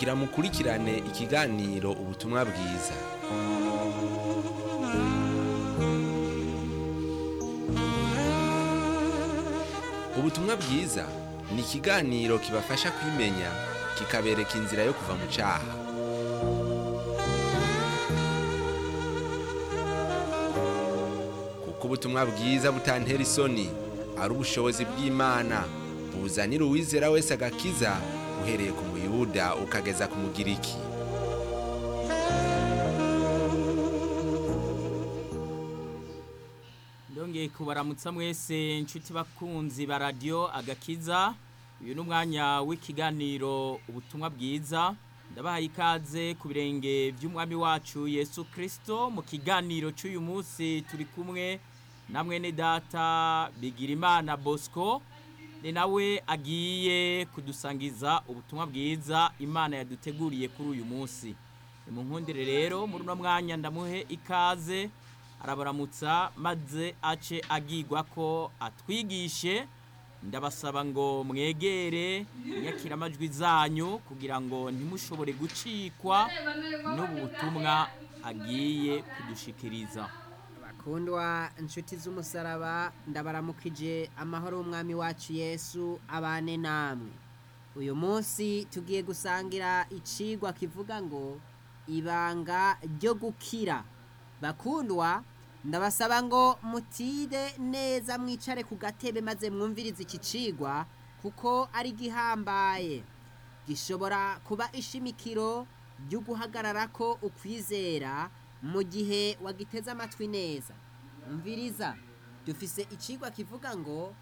kugira mukurikirane ikiganiro ubutumwa bwiza ubutumwa bwiza ni ikiganiro kibafasha kwimenya kikabereka inzira yo kuva mu cyaha kuko ubutumwa bwiza butantera isoni ari ubushobozi bw'imana buzanira uwizera wese agakiza uhereye ku muyuda ukageza ku mugiriki ndongeye kubaramutsa mwese inshuti bakunzi ba radiyo agakiza uyu ni umwanya w'ikiganiro ubutumwa bwiza ndabahaye ikaze ku birenge by'umwami wacu yesu kirisito mu kiganiro cy'uyu munsi turi kumwe na mwene data bigirimana bosco ni nawe agiye kudusangiza ubutumwa bwiza imana yaduteguriye kuri uyu munsi ni mu nkundire rero muri uno mwanya ndamuhe ikaze arabaramutsa maze ace agigwa ko atwigishe ndabasaba ngo mwegere inyakiramajwi zanyu kugira ngo ntimushobore gucikwa n'ubu butumwa agiye kudushikiriza bakundwa inshuti z'umusaraba ndabaramukije amahoro y'umwami wacu yesu abane namwe uyu munsi tugiye gusangira icigwa kivuga ngo ibanga ryo gukira bakundwa ndabasaba ngo mutide neza mwicare ku gatebe maze mwumvirize iki cigwa kuko ari gihambaye gishobora kuba ishimikiro ryo guhagarara ko ukwizera mu gihe wagiteze amatwi neza umviriza dufise icigwa kivuga ngo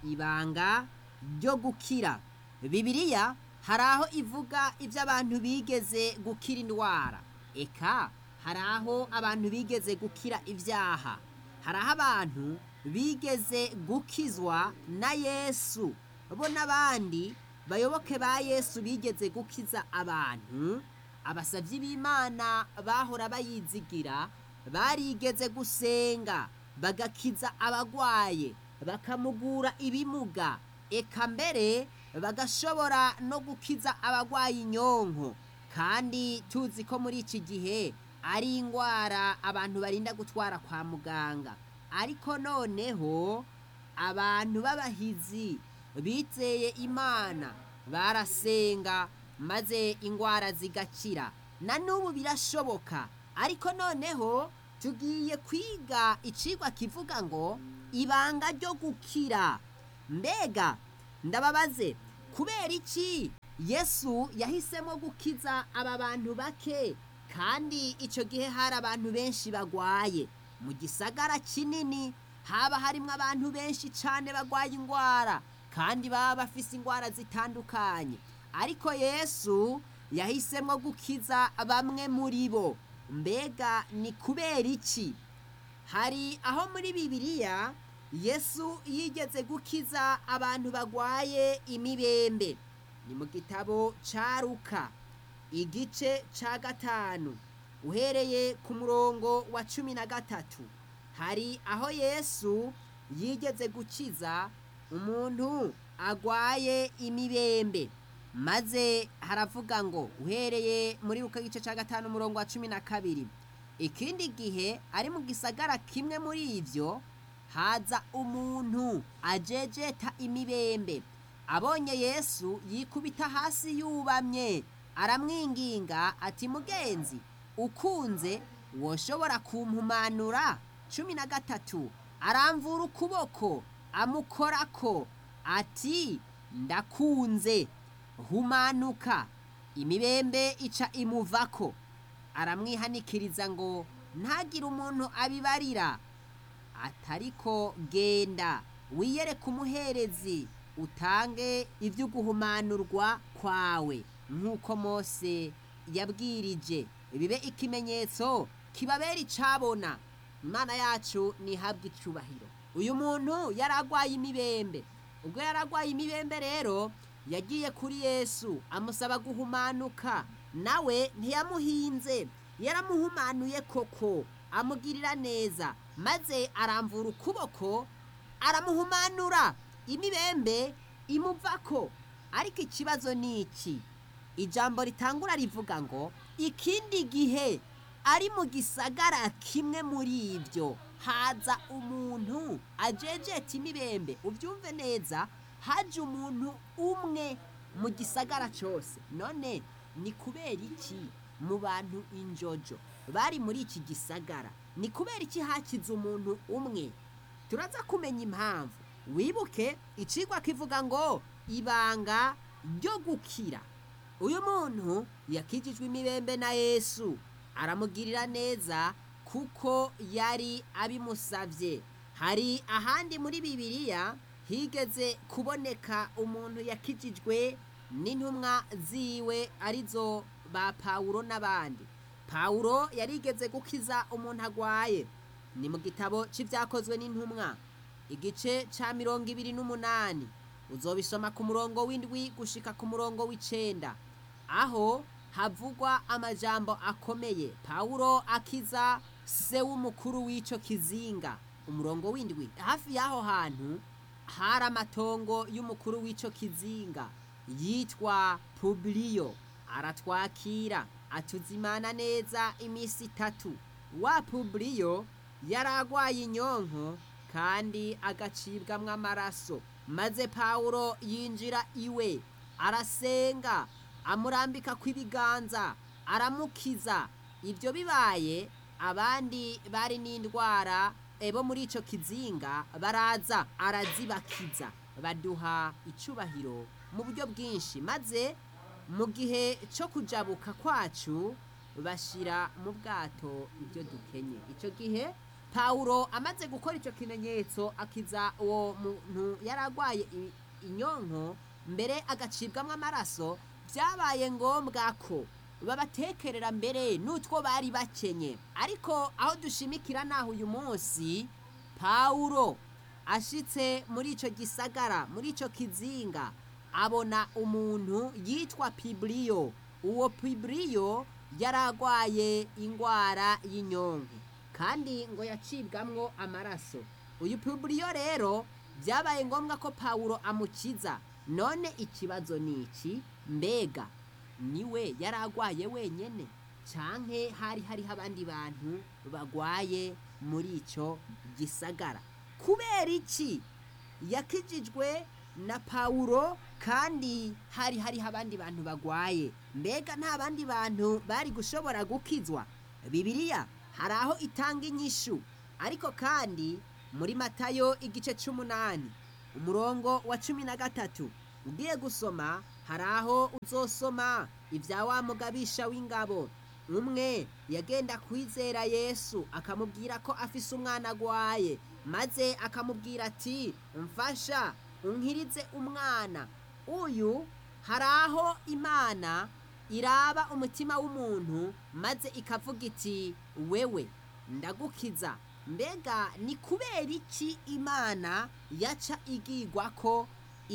ibanga ryo gukira bibiliya hari aho ivuga ibyo abantu bigeze gukira indwara eka hari aho abantu bigeze gukira ibyaha hari aho abantu bigeze gukizwa na yesu bo n'abandi bayoboke ba yesu bigeze gukiza abantu abasabyi b'imana bahora bayizigira barigeze gusenga bagakiza abagwaye bakamugura ibimuga eka mbere bagashobora no gukiza abagwaye inyonko kandi tuzi ko muri iki gihe ari indwara abantu barinda gutwara kwa muganga ariko noneho abantu b'abahizi bizeye imana barasenga maze indwara zigakira na n'ubu birashoboka ariko noneho tugiye kwiga icigwa kivuga ngo ibanga ryo gukira mbega ndababaze kubera iki yesu yahisemo gukiza aba bantu bake kandi icyo gihe hari abantu benshi bagwaye mu gisagara kinini haba harimo abantu benshi cyane bagwaye indwara kandi baba bafise indwara zitandukanye ariko yesu yahisemo gukiza bamwe muri bo mbega ni kubera iki hari aho muri bibiliya yesu yigeze gukiza abantu bagwaye imibembe ni mu gitabo cya ruka igice cya gatanu uhereye ku murongo wa cumi na gatatu hari aho yesu yigeze gukiza umuntu agwaye imibembe maze haravuga ngo uhereye muri ruka gice cya gatanu umurongo wa cumi na kabiri ikindi gihe ari mu gisagara kimwe muri ibyo haza umuntu ajejeta imibembe abonye yesu yikubita hasi yubamye aramwinginga ati mugenzi ukunze woshobora kumpumanura cumi na gatatu aramvura ukuboko amukorako ati ndakunze humanuka imibembe ica imuvako aramwihanikiriza ngo ntagire umuntu abibarira atariko genda wiyereke umuherezi utange ibyo guhumanurwa kwawe nk'uko mose yabwirije bibe ikimenyetso kibabera icabona imana yacu ntihabwe icyubahiro uyu muntu yari arwaye imibembe ubwo yari arwaye imibembe rero yagiye kuri yesu amusaba guhumanuka nawe ntiyamuhinze yaramuhumanuye koko amugirira neza maze aramvura ukuboko aramuhumanura imibembe imuvako ariko ikibazo ni iki ijambo ritangura rivuga ngo ikindi gihe ari mu gisagara kimwe muri ibyo haza umuntu ajejeta imibembe ubyumve neza haje umuntu umwe mu gisagara cyose none ni kubera iki mu bantu injojo bari muri iki gisagara ni kubera iki hakize umuntu umwe turaza kumenya impamvu wibuke icigwa kivuga ngo ibanga ryo gukira uyu muntu yakijijwe imibembe na yesu aramugirira neza kuko yari abimusabye hari ahandi muri bibiliya higeze kuboneka umuntu yakijijwe n'intumwa ziwe arizo ba pawulo n'abandi pawulo yarigeze gukiza umuntu agwaye ni mu gitabo cy'ibyakozwe n'intumwa igice cya mirongo ibiri n'umunani uzobisoma ku murongo w'indwi gushika ku murongo w'icenda aho havugwa amajambo akomeye pawulo akiza se w'umukuru w'ico kizinga umurongo w'indwi hafi y'aho hantu hari amatongo y'umukuru w'ico kizinga yitwa publiyo aratwakira atuzimana neza iminsi itatu wa publiyo yari agwaye inyonko kandi agacibwamwo amaraso maze pawulo yinjira iwe arasenga amurambika kw'ibiganza aramukiza ibyo bibaye abandi bari n'indwara ebo muri icyo kizinga baraza arazibakiza baduha icubahiro mu buryo bwinshi maze mu gihe cyo kujabuka kwacu bashyira mu bwato ibyo dukenye icyo gihe pawulo amaze gukora icyo kimenyetso akiza uwo muntu yari arwaye i- inyonko mbere agacibwamo amaraso byabaye ngombwa ko babatekerera mbere n'utwo bari bakenye ariko aho dushimikira naho uyu munsi pawulo ashitse muri icyo gisagara muri icyo kizinga abona umuntu yitwa piburiyo uwo piburiyo yari arwaye indwara y'inyonko kandi ngo yacibwamwo amaraso uyu piburiyo rero byabaye ngombwa ko pawulo amukiza none ikibazo ni iki mbega niwe yari arwaye wenyine canke hari hariho abandi bantu bagwaye muri icyo gisagara kubera iki yakijijwe na pawulo kandi hari hariho abandi bantu bagwaye mbega nta bandi bantu bari gushobora gukizwa bibiliya hari aho itanga inyishu ariko kandi muri matayo igice cy'umunani umurongo wa cumi na gatatu ugiye gusoma hari aho uzosoma ibya wa mugabisha w'ingabo umwe yagenda kwizera yesu akamubwira ko afise umwana agwaye maze akamubwira ati mfasha unkirize umwana uyu hari aho imana iraba umutima w'umuntu maze ikavuga iti wewe ndagukiza mbega ni kubera iki imana yaca igigwa ko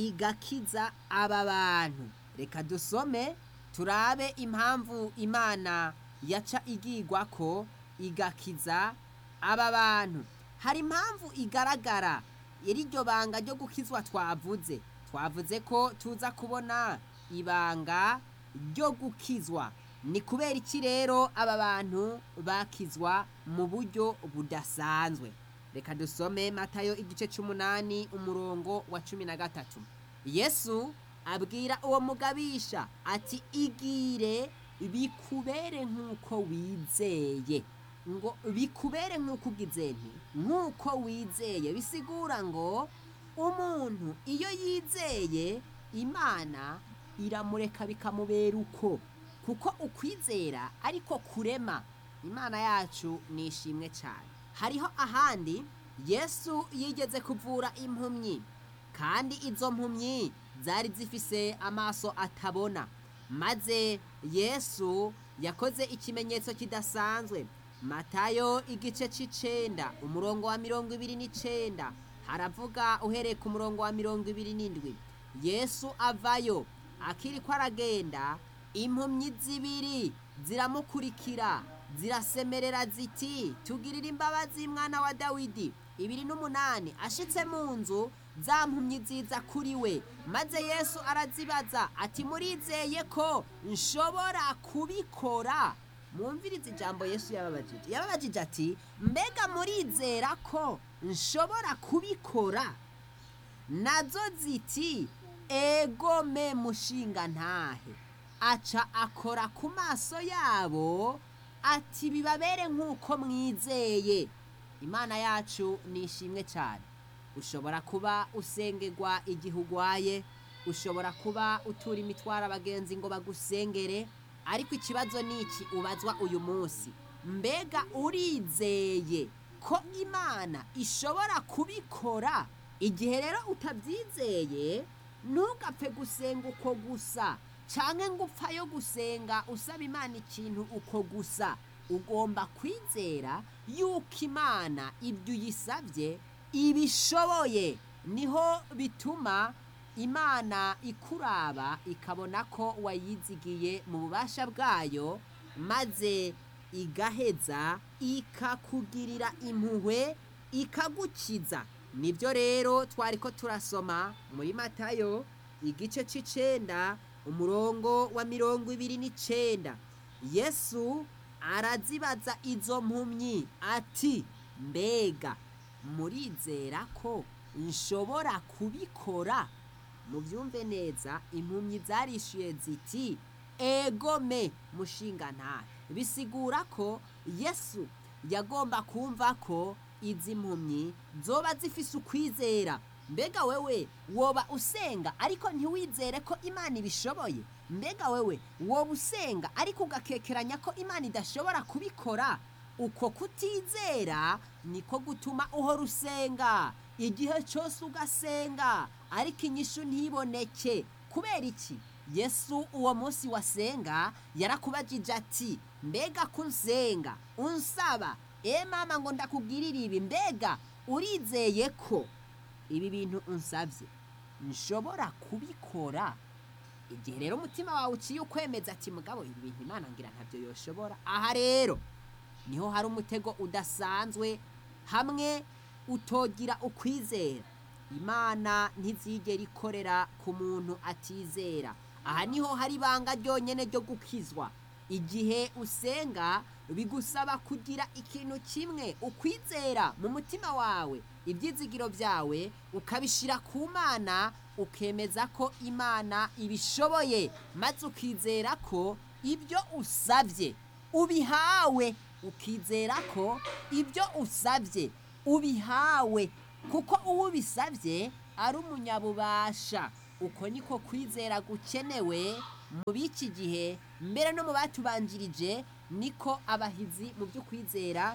igakiza aba bantu reka dusome turabe impamvu imana yaca igigwa ko igakiza aba bantu hari impamvu igaragara iri ryo banga ryo gukizwa twavuze twavuze ko tuza kubona ibanga ryo gukizwa ni kubera iki rero aba bantu bakizwa mu buryo budasanzwe reka dusome matayo igice cy'umunani umurongo wa cumi na gatatu yesu abwira uwo mugabisha ati igire bikubere nk'uko wizeye ngo bikubere nk'uko ugize nti nk'uko wizeye bisigura ngo umuntu iyo yizeye imana iramureka bikamubera uko kuko ukwizera ariko kurema imana yacu ni ishimwe cyane hariho ahandi yesu yigeze kuvura impumyi kandi izo mpumyi zari zifise amaso atabona maze yesu yakoze ikimenyetso kidasanzwe matayo igice c'icenda umurongo wa mirongo ibiri n'icenda haravuga uhereye ku murongo wa mirongo ibiri n'indwi yesu avayo akiriko aragenda impumyi zibiri ziramukurikira zirasemerera ziti tugirire imbabazi mwana wa dawidi ibiri n'umunani ashitse mu nzu za mpumyi ziza kuri we maze yesu arazibaza ati murizeye ko nshobora kubikora mwumvirize ijambo yesu yababajije yababajije ati mbega murizera ko nshobora kubikora nazo ziti egome mushinga ntahe aca akora ku maso yabo ati bibabere nk'uko mwizeye imana yacu ni ishimwe cyane ushobora kuba usengerwa igihe urwaye ushobora kuba utura imitwaro abagenzi ngo bagusengere ariko ikibazo ni iki ubazwa uyu munsi mbega urizeye ko imana ishobora kubikora igihe rero utabyizeye ntugapfe gusenga uko gusa cyangwa ngo upfayo gusenga usaba imana ikintu uko gusa ugomba kwizera yuko imana ibyo uyisabye ibishoboye niho bituma imana ikuraba ikabona ko wayizigiye mu bubasha bwayo maze igaheza ikakugirira impuhwe ikagukiza nibyo rero twari ko turasoma muri matayo igice cy'icenda umurongo wa mirongo ibiri n'icenda yesu arazibaza izo mpumyi ati mbega murizera ko nshobora kubikora mubyumve neza impumyi zarishyuye ziti egome mushinga ntahe bisigura ko yesu yagomba kumva ko izi mpumyi zoba zifise ukwizera mbega wewe woba usenga ariko ntiwizere ko imana ibishoboye mbega wewe woba usenga ariko ugakekeranya ko imana idashobora kubikora uko kutizera niko gutuma uhora usenga igihe cyose ugasenga ariko inyishu ntiboneke kubera iki yesu uwo munsi wasenga yarakubajije ati mbega ko unsenga unsaba e mama ngo ndakubwirire ibi mbega urizeye ko ibi bintu unsabye nshobora kubikora igihe rero umutima wawe uciye ukwemeza ati mugabo ibi bintu imana ngira ntabyo yoshobora aha rero niho hari umutego udasanzwe hamwe utogira ukwizera imana ntizigera ikorera ku muntu atizera aha niho hari ibanga ryonyine ryo gukizwa igihe usenga bigusaba kugira ikintu kimwe ukwizera mu mutima wawe ibyizigiro byawe ukabishyira ku mana ukemeza ko imana ibishoboye maze ukizera ko ibyo usabye ubihawe ukizera ko ibyo usabye ubihawe kuko uwo ubisabye ari umunyabubasha uko niko kwizera gukenewe mu b'iki gihe mbere no mu batubanjirije niko abahizi mu byo kwizera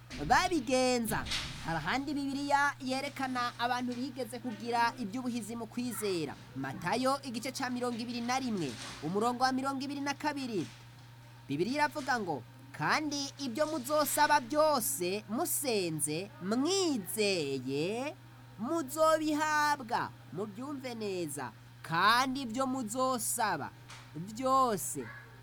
babigenza hari ahandi bibiliya yerekana abantu bigeze kugira iby'ubuhizi mu kwizera matayo igice cya mirongo ibiri na rimwe umurongo wa mirongo ibiri na kabiri bibiliya iravuga ngo kandi ibyo muzosaba byose musenze mwizeye muzobihabwa mubyumve neza kandi ibyo muzosaba byose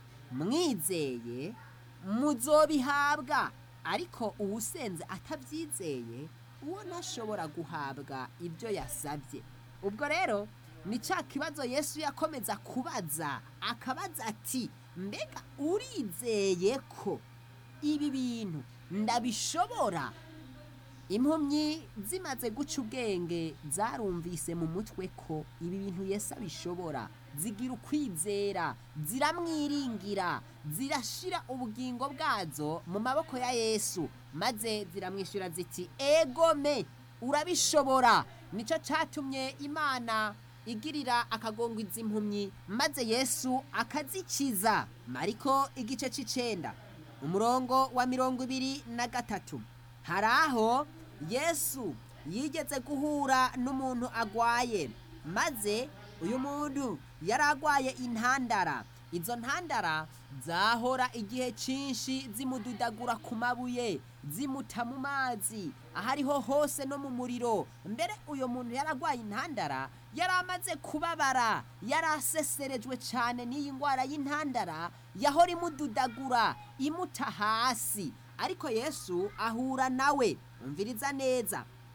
mwizeye muzobihabwa ariko uwusenze atabyizeye uwo ntashobora guhabwa ibyo yasabye ubwo rero ni cya kibazo yesu yakomeza kubaza akabaza ati mbega urizeye ko ibi bintu ndabishobora impumyi zimaze guca ubwenge zarumvise mu mutwe ko ibi bintu Yesu abishobora zigira ukwizera ziramwiringira zirashira ubugingo bwazo mu maboko ya yesu maze ziramwishyura ziti egome urabishobora nicyo cyatumye imana igirira akagongo izi mpumyi maze yesu akazikiza mariko igice cy'icenda umurongo wa mirongo ibiri na gatatu hari aho yesu yigeze guhura n'umuntu agwaye maze uyu muntu yari agwaye intandara izo ntandara zahora igihe cyinshi zimududagura ku mabuye zimuta mu mazi aho ariho hose no mu muriro mbere uyu muntu yari agwaye intandara yari amaze kubabara yari aseserejwe cyane n'iyi ndwara y'intandara yahora imududagura imuta hasi ariko yesu ahura nawe umviriza neza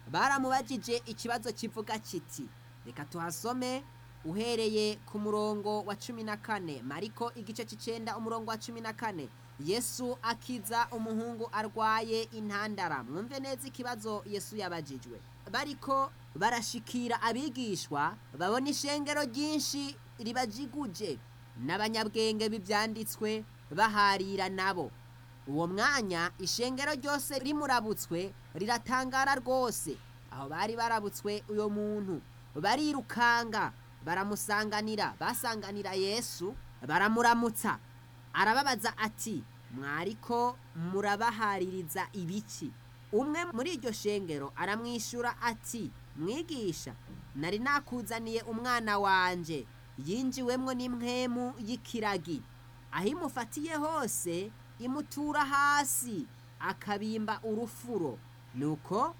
baramubajije ikibazo kivuga kiti reka tuhasome uhereye ku murongo wa cumi na kane mariko igice cy'icenda umurongo wa cumi na kane yesu akiza umuhungu arwaye intandara mwumve neza ikibazo yesu yabajijwe bariko barashikira abigishwa babona ishengero ryinshi ribajiguje n'abanyabwenge b'ibyanditswe baharira nabo uwo mwanya ishengero ryose rimurabutswe riratangara rwose aho bari barabutswe uyo muntu barirukanga baramusanganira basanganira yesu baramuramutsa arababaza ati mwariko murabahaririza ibiki umwe muri iryo shengero aramwishyura ati mwigisha nari nakuzaniye umwana wanje yinjiwemwo n'impwemu y'ikiragi aho imufatiye hose imutura hasi akabimba urufuro nuko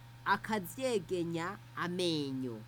akazyegenya amenyo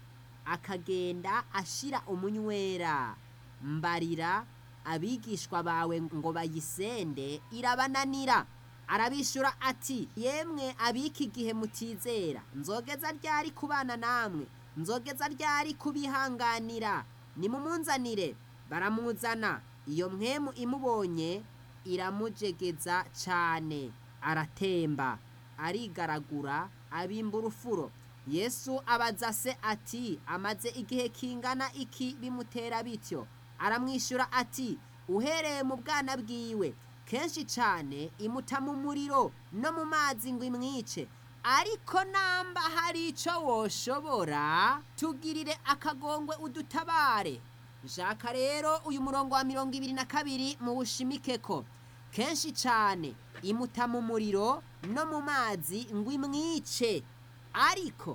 akagenda ashira umunywera mbarira abigishwa bawe ngo bayisende irabananira arabishura ati yemwe abiki igihe mutizera nzogeza ryari kubana namwe nzogeza ryari kubihanganira nimumunzanire baramuzana iyo mwemu imubonye iramujegeza cyane aratemba arigaragura abimba urufuro yesu abaza se ati amaze igihe kingana iki bimutera bityo aramwishyura ati uhereye mu bwana bwiwe kenshi cyane imuta mu muriro no mu mazi ngo imwice ariko namba hari icyo woshobora tugirire akagongwe udutabare nshaka rero uyu murongo wa mirongo ibiri na kabiri mu bushimike ko kenshi cyane imuta mu muriro no mu mazi ngo imwice ariko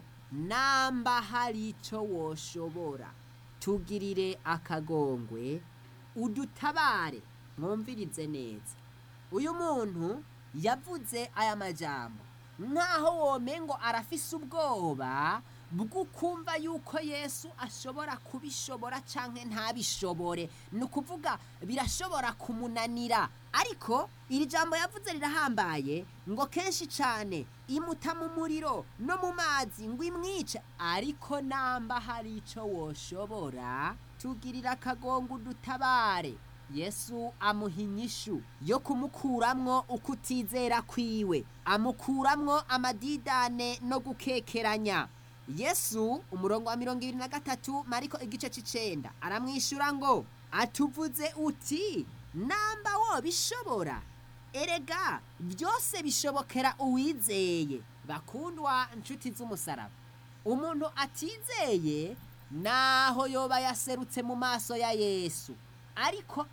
namba hari icyo woshobora tugirire akagongwe udutabare mwumvirize neza uyu muntu yavuze aya majambo nkaho womengo arafise ubwoba bw'ukumva yuko yesu ashobora kubishobora cyangwa ntabishobore ni ukuvuga birashobora kumunanira ariko iri jambo yavuze rirahambaye ngo kenshi cyane imuta mu muriro no mu mazi ngo imwice ariko namba hari icyo woshobora tugirira akagongo udutabare yesu amuha inyishu yo kumukuramwo uko utizera kwiwe amukuramwo amadidane no gukekeranya yesu umurongo wa mirongo ibiri na gatatu mariko igice c'icenda aramwishyura ngo atuvuze uti namba wobishobora erega byose bishobokera uwizeye bakundwa nshuti z'umusaraba umuntu atizeye naho yoba yaserutse mu maso ya yesu ariko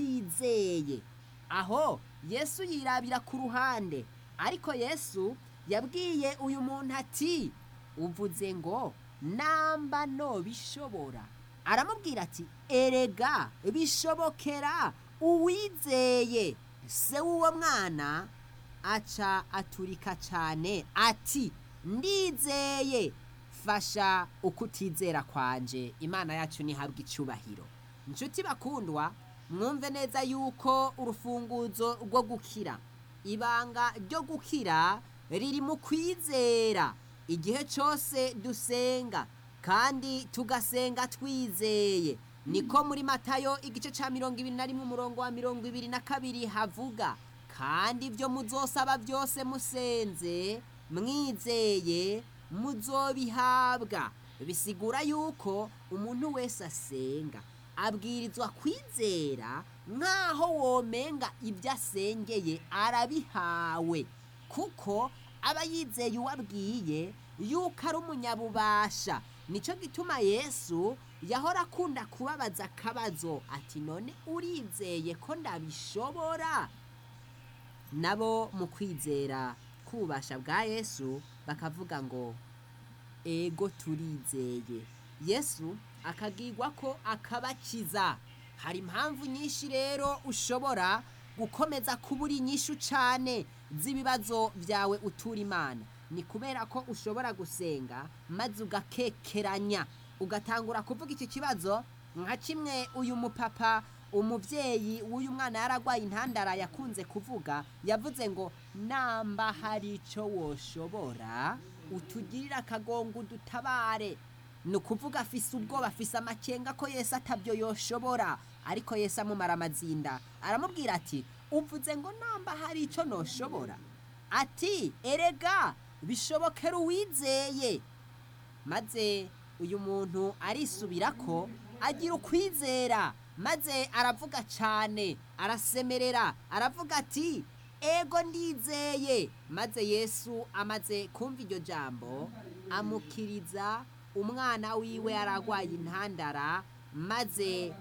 atizeye aho yesu yirabira ku ruhande ariko yesu yabwiye uyu muntu ati uvuze ngo namba no bishobora aramubwira ati erega bishobokera uwizeye se w'uwo mwana aca aturika cyane ati ndizeye fasha uko utizera kwanje imana yacu ntihabwe icyubahiro inshuti bakundwa mwumve neza yuko urufunguzo rwo gukira ibanga ryo gukira riri mu kwizera igihe cyose dusenga kandi tugasenga twizeye niko muri matayo igice cya mirongo ibiri na rimwe umurongo wa mirongo ibiri na kabiri havuga kandi ibyo muzosaba byose musenze mwizeye muzobihabwa bisigura yuko umuntu wese asenga abwirizwa kwizera nk'aho womenga ibyo asengeye arabihawe kuko aba yizeye uwabwiye yuko ari umunyabubasha nicyo gituma yesu yahora akunda kubabaza akabazo ati none urizeye ko ndabishobora nabo mu kwizera k'ububasha bwa yesu bakavuga ngo ego turizeye yesu akagirwa ko akabakiza hari impamvu nyinshi rero ushobora gukomeza kubura inyishu cyane z'ibibazo byawe utura imana ni kubera ko ushobora gusenga maze ugakekeranya ugatangura kuvuga iki kibazo nka kimwe uyu mupapa umubyeyi w'uyu mwana yaragwaye intandara yakunze kuvuga yavuze ngo namba hari icyo woshobora utugirire akagongo udutabare ni ukuvuga afise ubwoba afise amakenga ko yesu atabyo yoshobora ariko yesu amumara amazinda aramubwira ati uvuze ngo namba hari icyo noshobora ati erega bishobokera uwizeye maze uyu muntu arisubira ko agira ukwizera maze aravuga cyane arasemerera aravuga ati ego ndizeye maze yesu amaze kumva iryo jambo amukiriza umwana wiwe aragwaye intandara maze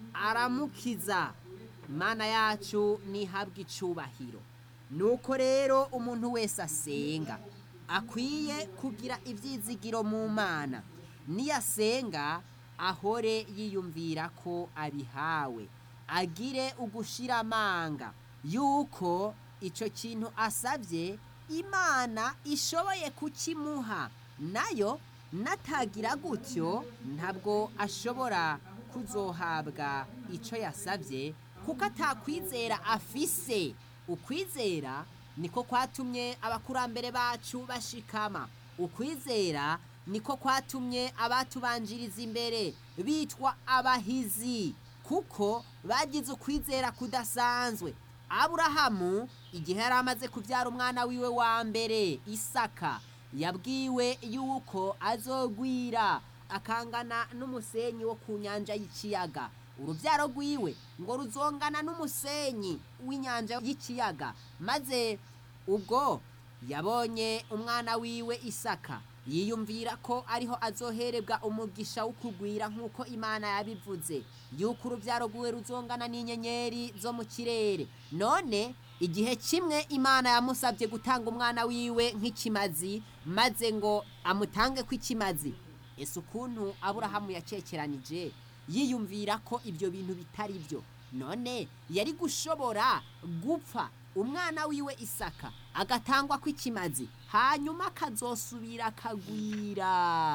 aramukiza imana yacu ntihabwe icubahiro nuko rero umuntu wese asenga akwiye kugira ibyizigiro mu mana niyasenga ahore yiyumvira ko abihawe agire ugushira amanga yuko icyo kintu asabye imana ishoboye kukimuha nayo natagira gutyo ntabwo ashobora kuzohabwa icyo yasabye kuko atakwizera afise ukwizera niko kwatumye abakurambere bacu bashikama ukwizera niko kwatumye abatubanjiriza imbere bitwa abahizi kuko bagize ukwizera kudasanzwe aburahamu igihe yari amaze kubyara umwana wiwe wa mbere isaka yabwiwe yuko azogwira akangana n'umusenyi wo ku nyanja y'ikiyaga urubyaro rwiwe ngo ruzongana n'umusenyi w'inyanja y'ikiyaga maze ubwo yabonye umwana wiwe isaka yiyumvira ko ariho azoherebwa umugisha wo kugwira nk'uko imana yabivuze yuko urubyaro rwiwe ruzongana n'inyenyeri zo mu kirere none igihe kimwe imana yamusabye gutanga umwana wiwe nk'ikimazi maze ngo amutange kw'ikimazi ese ukuntu aburahamu yacekeranije yiyumvira ko ibyo bintu bitari byo none yari gushobora gupfa umwana wiwe isaka agatangwa kw'ikimazi hanyuma akazosubira akagwira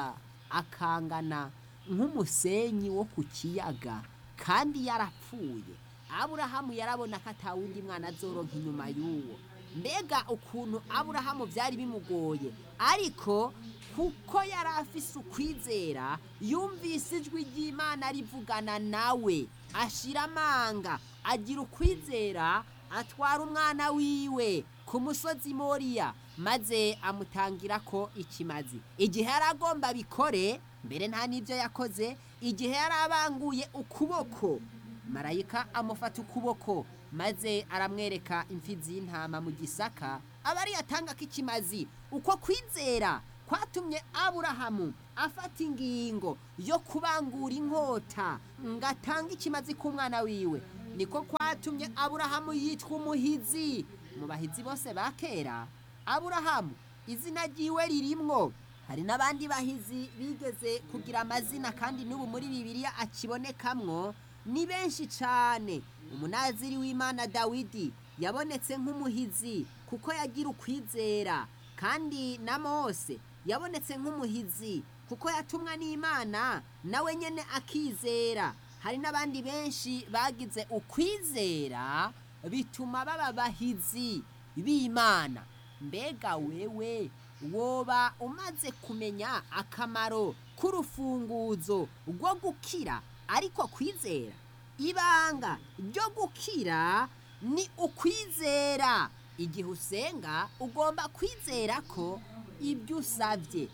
akangana nk'umusenyi wo ku kiyaga kandi yarapfuye aburahamu yarabona ko atawundi mwana azoronka inyuma y'uwo mbega ukuntu aburahamu byari bimugoye ariko kuko yari afise ukwizera yumvise ijwi ry'imana rivugana nawe ashira amanga agira ukwizera atwara umwana wiwe ku musozi moriya maze amutangira ko ikimazi igihe yari agomba bikore mbere nta n'ibyo yakoze igihe yari abanguye ukuboko marayika amufata ukuboko maze aramwereka imfizi y'intama mu gisaka aba ariyo atanga k'ikimazi uko kwizera kwatumye aburahamu afata ingingo yo kubangura inkota ngo atange ikimazi k'umwana wiwe niko kwatumye aburahamu yitwa umuhizi mu bahizi bose ba kera aburahamu izina ryiwe ririmwo hari n'abandi bahizi bigeze kugira amazina kandi n'ubu muri bibiliya akibonekamwo ni benshi cyane umunaziri w'imana dawidi yabonetse nk'umuhizi kuko yagira ukwizera kandi na mose yabonetse nk'umuhizi kuko yatumwa n'imana nawe nyine akizera hari n'abandi benshi bagize ukwizera bituma baba bahizi b'imana mbega wewe woba umaze kumenya akamaro k'urufunguzo rwo gukira ariko kwizera ibanga ryo gukira ni ukwizera igihe usenga ugomba kwizera ko ibyo usabye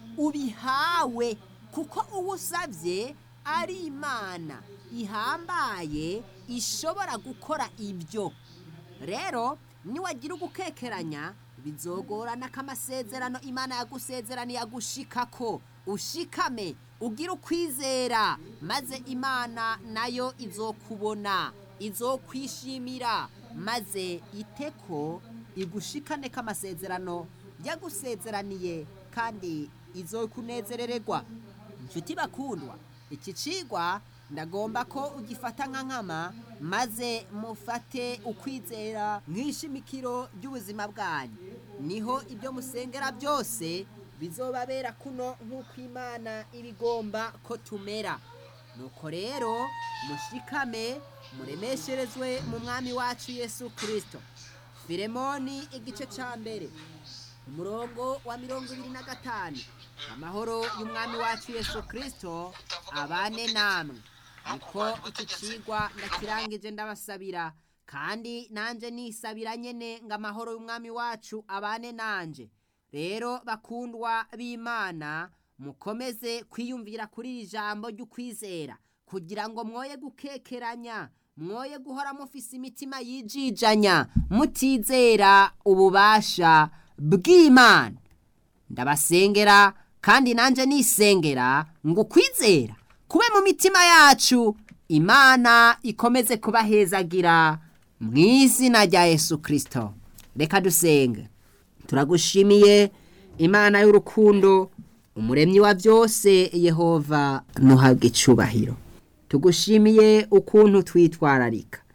ubihawe kuko uwo usabye ari imana ihambaye ishobora gukora ibyo rero niwagira ugukekeranya bizogorana ko amasezerano imana yagusezeraniye agushika ko ushikame ugira ukwizera maze imana nayo izokubona izokwishimira maze iteko igushikane ko amasezerano yagusezeraniye kandi izokunezerererwa inshuti bakundwa iki cigwa ndagomba ko ugifata nka nkama maze mufate ukwizera nk'ishimikiro ry'ubuzima bwanyu niho ibyo musengera byose bizobabera kuno nk'uko imana ibigomba ko tumera nuko rero mushikame muremesherezwe mu mwami wacu yesu kirisito firemoni igice cya mbere umurongo wa mirongo ibiri na gatanu amahoro y'umwami wacu yesu kirisito abane namwe niko iki kigwa ndakirangije ndabasabira kandi nanjye nisabira nyine ngo amahoro y'umwami wacu abane nanjye rero bakundwa b'imana mukomeze kwiyumvira kuri iri jambo ry'ukwizera kugira ngo mwoye gukekeranya mwoye guhora mufise imitima yijijanya mutizera ububasha bw'imana ndabasengera kandi nanjye nisengera ngo ukwizera kube mu mitima yacu imana ikomeze kubahezagira mu izina rya yesu kirisito reka dusenge turagushimiye imana y'urukundo umuremyi wa byose yehova ntuhabwe icubahiro tugushimiye ukuntu twitwararika